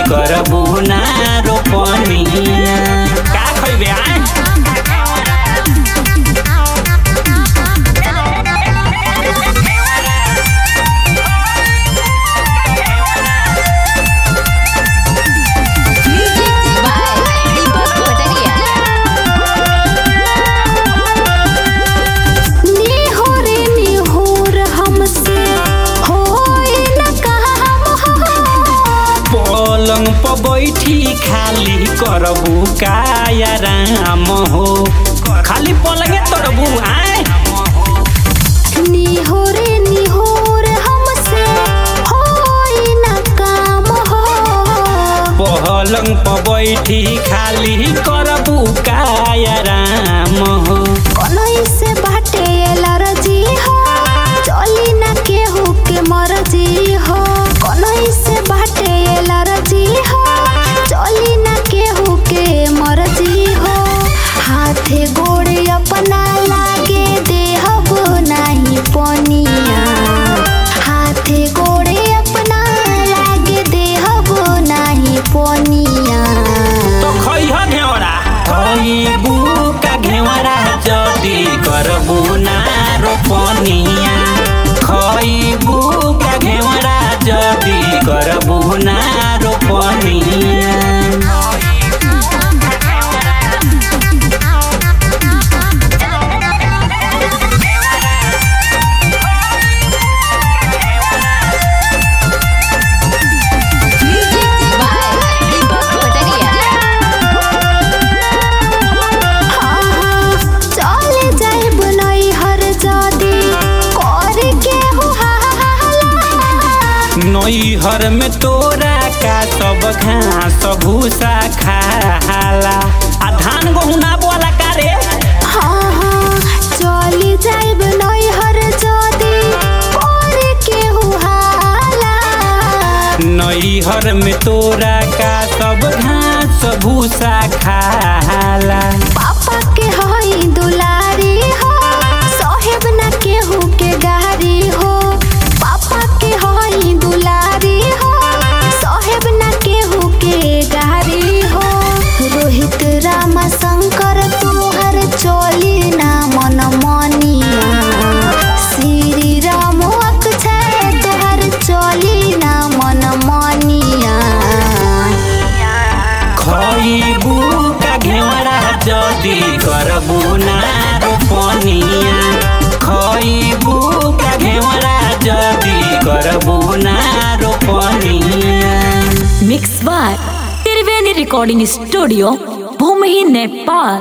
करबू ना रोपनिया का खइबे आय Music by Deepak Pataria. निहोर निहोर हमसे होई न काम पलंग पर बैठी खाली करबू काया राम हो खाली पलंगे तरबू आय निहोर निहोर हमसे होई न काम हो पलंग पर बैठी खाली करबू काया राम हो कनई से बाटे एलर्जी हो चली न केहू के मर्जी हो कनई से बाटे एलर्जी हो चली न केहू के मर्जी हो हाथे गोड़े अपना लागे देहब नाही पनिया हाथे गोड़े अपना लागे देहब नाही पनिया तो खइह घेवरा खइबू का घेवरा जदी करबू ना रोपनिया खइबू का घेवरा जदी करबू ना रोपनिया Music by Deepak Pataria. चले जाइब नई हर जादी कर के हो नैहर में तोरा का सब घास भूसा खाला आ धान गहूं ना बोला का रे हाँ हाँ चले जाइब नई हर जादी कर के हो नैहर में तोरा का सब घास भूसा खाला पापा के हई दुलारी हो साहेब ना केहू के गारी हो पापा के हई दुलारी हो साहेब ना केहू के गारी हो रोहित रामा शंकर तोहर चोली ना मन मनिया श्री राम अक्षय तोहर चोली ना मन मनिया खइबू का घेवरा जदी करबू ना रोपनिया खइबू का घेवरा जदी करबू ना रोपनिया mix by Triveni recording studio Bhumi Nepal